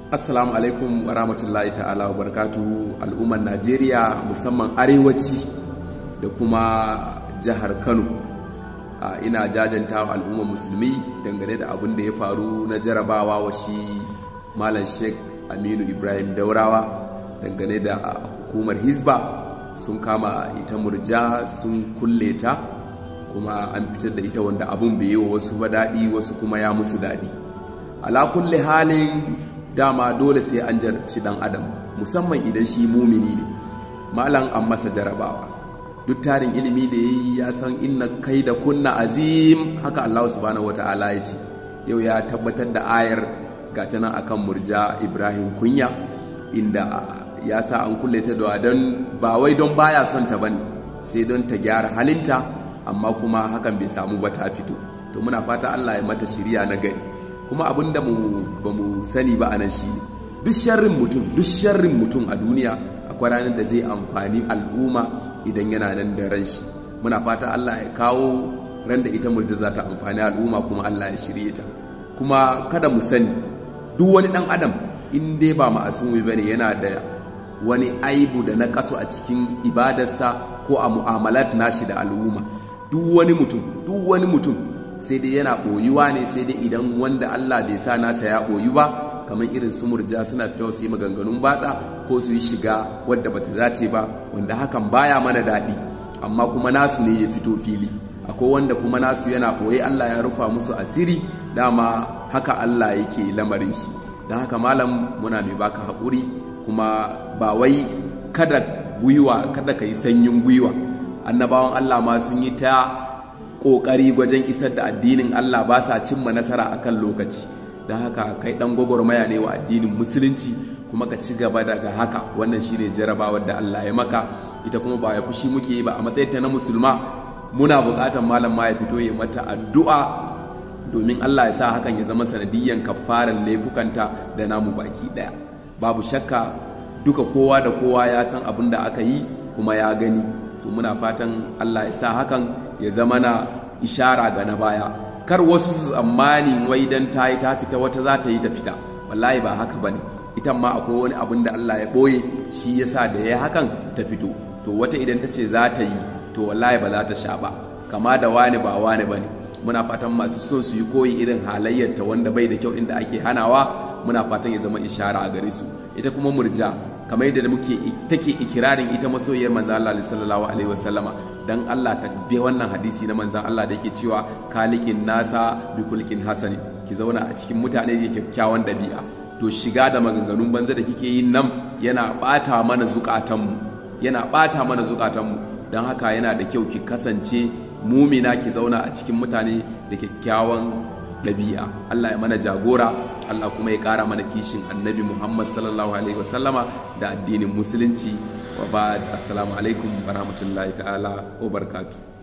assalamu alaikum wa rahmatullahi ta'ala wa barakatu al'ummar najeriya musamman arewaci da kuma jihar kano ina jajanta wa al'ummar musulmi dangane da abin da ya faru na jarabawa wa shi malam sheikh aminu ibrahim daurawa dangane da hukumar hisba sun kama ita murja sun kulle ta kuma an fitar da ita wanda abun bai yi wa wasu ba daɗi wasu kuma ya musu daɗi ala kulli halin dama dole sai an jarabci dan adam musamman idan shi mumini ne malam an masa jarabawa duk tarin ilimi da ya yi ya san inna kai da kunna azim haka Allah subhanahu wata'ala ya ce yau ya tabbatar da ayar gata nan akan murja ibrahim kunya inda ya sa an kulle ta da don ba wai don baya son ta bane sai don ta gyara halinta amma kuma hakan bai samu ba ta fito to muna fata Allah ya mata shiriya na gari kuma abin da ba mu sani ba a nan shi ne duk sharrin mutum duk sharrin mutum a duniya akwai ranar da zai amfani al'umma idan yana nan da ran shi muna fata Allah ya kawo ran da ita murja za ta amfani al'umma kuma Allah ya shirye ta kuma kada mu sani duk wani dan adam in dai ba ma'asumi bane yana da wani aibu da na kaso a cikin ibadarsa ko a mu'amalat nashi da al'umma duk wani mutum duk wani mutum sai dai yana ɓoyuwa ne sai dai idan wanda Allah bai sa nasa ya ɓoyu ba kamar irin su murja suna fita su yi maganganun batsa ko su yi shiga wadda bata dace ba wanda hakan baya mana daɗi amma kuma nasu ne ya fito fili akwai wanda kuma nasu yana ɓoye Allah ya rufa musu asiri dama haka Allah yake lamarin shi don haka malam muna mai baka haƙuri kuma ba wai kada gwiwa kada ka yi sanyin gwiwa annabawan Allah ma sun yi ta ƙoƙari wajen isar da addinin Allah ba sa cimma nasara akan lokaci don haka kai ɗan gwagwarmaya ne wa addinin musulunci kuma ka ci gaba daga haka wannan shine jarabawar da Allah ya maka ita kuma ba ya fushi muke yi ba a matsayin ta na musulma muna buƙatar malam ma ya fito ya mata addu'a domin Allah ya sa hakan ya zama sanadiyyan kafaran laifukanta da namu baki ɗaya babu shakka duka kowa da kowa ya san abin da aka yi kuma ya gani to muna fatan Allah ya sa hakan ya zama na ishara ga na baya kar wasu su tsammani wai dan ta yi ta fita wata za ta yi ta fita wallahi ba haka bane ita ma akwai wani abin da Allah ya ɓoye shi yasa da ya hakan ta fito to wata idan ta ce za ta yi to wallahi ba za ta sha ba kama da wani ba wani bane muna fatan masu so su yi koyi irin halayyarta wanda bai da kyau inda ake hanawa muna fatan ya zama ishara a gare su ita kuma murja kamar yadda muke take ikirarin ita masoyiyar manzan Allah sallallahu alaihi wasallama dan Allah ta bi wannan hadisi na manzan Allah da yake cewa kalikin nasa bi kulkin hasani ki zauna a cikin mutane da kyakkyawan dabi'a to shiga da maganganun banza da kike yin nan yana bata mana zukatanmu yana bata mana zukatanmu don haka yana da kyau ki kasance mumina ki zauna a cikin mutane da kyakkyawan ɗabi'a Allah ya mana jagora Allah kuma ya ƙara mana kishin annabi Muhammad sallallahu alaihi wasallama da addinin musulunci wa ba assalamu alaikum wa rahmatullahi ta'ala wa barkatu